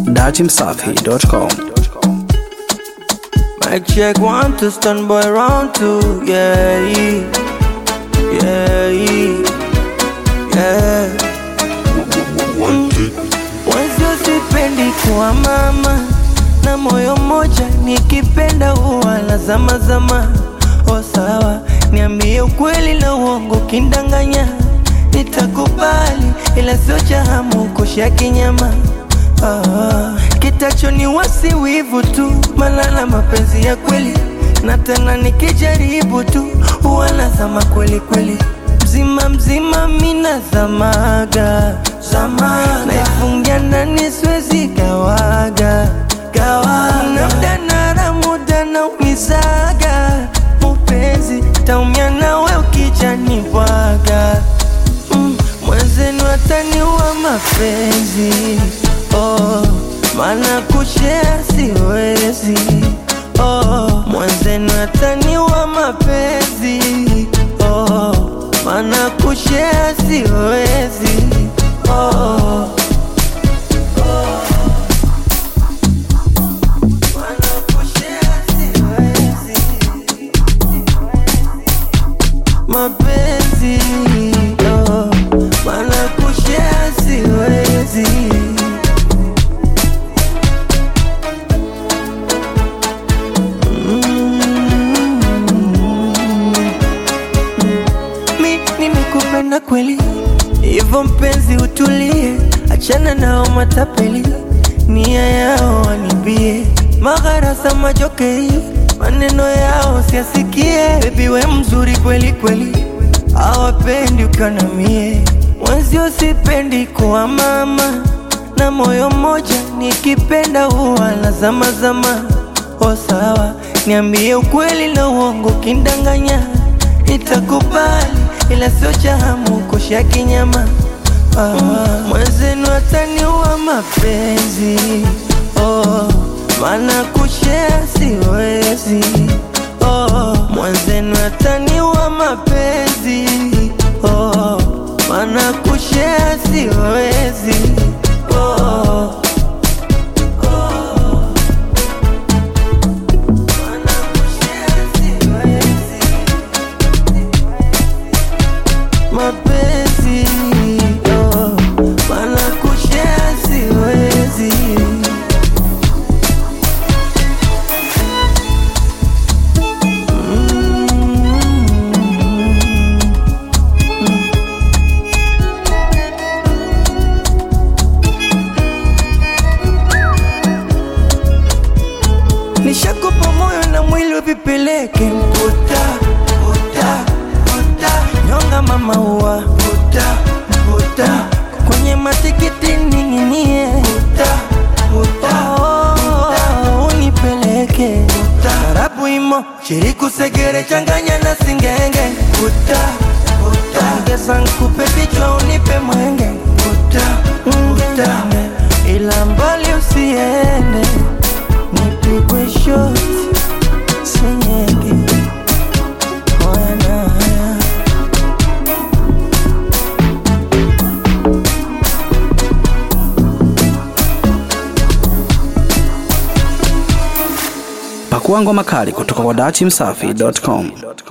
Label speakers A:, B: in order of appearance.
A: datimsafi.com.
B: Mic check one to stand by round two, yeah, yeah, yeah. Mwenzio sipendi kuwa mama na moyo mmoja, nikipenda huwa la zama zama. O sawa, niambie ukweli na uongo, kindanganya nitakubali, ila sio cha hamu kusha kinyama. Ah, kitacho ni wasi wivu tu, malala mapenzi ya kweli, na tena nikijaribu tu huwa nazama kweli kweli, mzima mzima mina zamaga zamaga, naifungia ndani siwezi gawaga gawaga, na muda nara muda na umizaga mupenzi, taumia nawe ukijani bwaga mm, mwenzenu ataniwa mapenzi oh, maana kushea siwezi oh, mwenzenu ataniwa mapenzi oh, maana kushea siwezi oh, maana kushare siwezi. mapenzi oh, maana kushare siwezi mi nimekupenda kweli, hivyo mpenzi utulie, achana nao matapeli, nia yao wanibie, magharasa majokei, maneno yao siasikie. Baby we mzuri kweli kweli, hawapendi ukanamie, mwenzio sipendi kuwa mama na moyo mmoja, nikipenda huwa la zama zama. O sawa, niambie ukweli na uongo, kindanganya nitakubali, ila sio cha hamu kusha kinyama. Ah, mwenzenu ataniua mapenzi oh, maana kushare siwezi oh, mwenzenu ataniua mapenzi oh, maana kushare siwezi oh. Maana kushare siwezi. mapenzi oh, maana kushare siwezi nishakupa moyo na mwili vipeleke mputa puta puta nyonga mama ua puta puta kwenye matikiti ninginie puta puta oh, unipeleke tarabu imo shiriku segere changanya na singenge puta puta ongeza nkupe vichwa unipe mwenge puta puta ila mbali usiende nipigwe shoti senyenge Wana haya
A: Pakua ngoma kali kutoka kwa datimsafi.com.